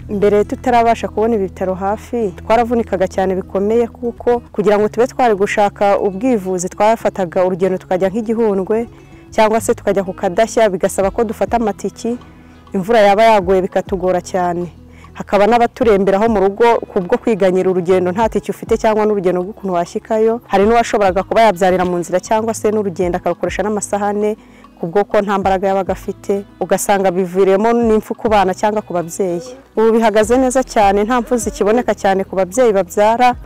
mbere tutarabasha kubona ibitaro hafi twaravunikaga cyane bikomeye kuko kugira ngo tube twari gushaka ubwivuzi twafataga urugendo tukajya nk'igihundwe cyangwa se tukajya ku kadashya bigasaba ko dufata amatiki imvura yaba yaguye bikatugora cyane hakaba n'abaturemberaho mu rugo kubwo kwiganyira urugendo nta tiki ufite cyangwa n'urugendo rw'ukuntu washyikayo hari n'uwashoboraga kuba yabyarira mu nzira cyangwa se n'urugendo akarukoresha n'amasahane kubwo ko nta mbaraga yabaga afite ugasanga biviriyemo n'impfu ku bana cyangwa ku babyeyi ubu bihagaze neza cyane nta mpfu zikiboneka cyane ku babyeyi babyara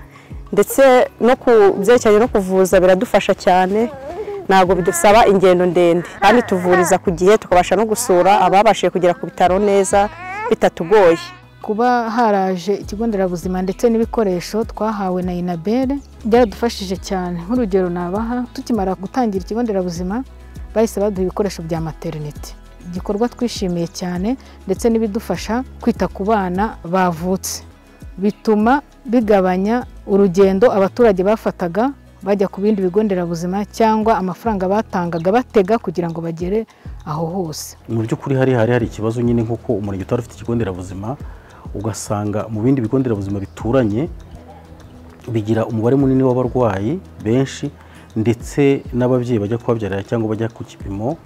ndetse no ku byerekeranye no kuvuza biradufasha cyane ntabwo bidusaba ingendo ndende kandi tuvuriza ku gihe tukabasha no gusura ababashije kugera ku bitaro neza bitatugoye kuba haraje ikigo nderabuzima ndetse n'ibikoresho twahawe na inabere byaradufashije cyane nk'urugero nabaha tukimara gutangira ikigo nderabuzima bahise baduha ibikoresho bya materinete igikorwa twishimiye cyane ndetse n'ibidufasha kwita ku bana bavutse bituma bigabanya urugendo abaturage bafataga bajya ku bindi bigo nderabuzima cyangwa amafaranga batangaga batega kugira ngo bagere aho hose mu by'ukuri hari hari hari ikibazo nyine nk'uko umurenge utari ufite ikigo nderabuzima ugasanga mu bindi bigo nderabuzima bituranye bigira umubare munini w'abarwayi benshi ndetse n'ababyeyi bajya kubabyarira cyangwa bajya ku kipimo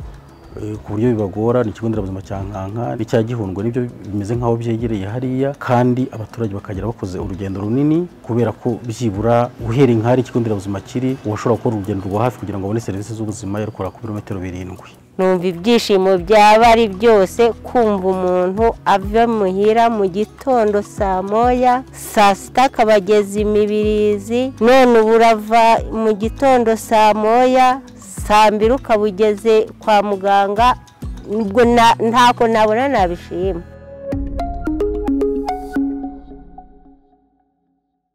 ku buryo bibagora ni ikigo nderabuzima cya nkanka n'icya gihundwe nibyo bimeze nk'aho byegereye hariya kandi abaturage bakagera bakoze urugendo runini kubera ko byibura uhereye nk'ahari ikigo nderabuzima kiri uwashobora gukora urugendo rwa hafi kugira ngo abone serivisi z'ubuzima yarukora ku birometero birindwi numva ibyishimo byaba ari byose kumva umuntu ava muhira mu gitondo saa moya saa sita akaba ageze imibirizi none ubu urava mu gitondo saa moya saa mbiri ukaba ugeze kwa muganga ntabwo nabona nabishima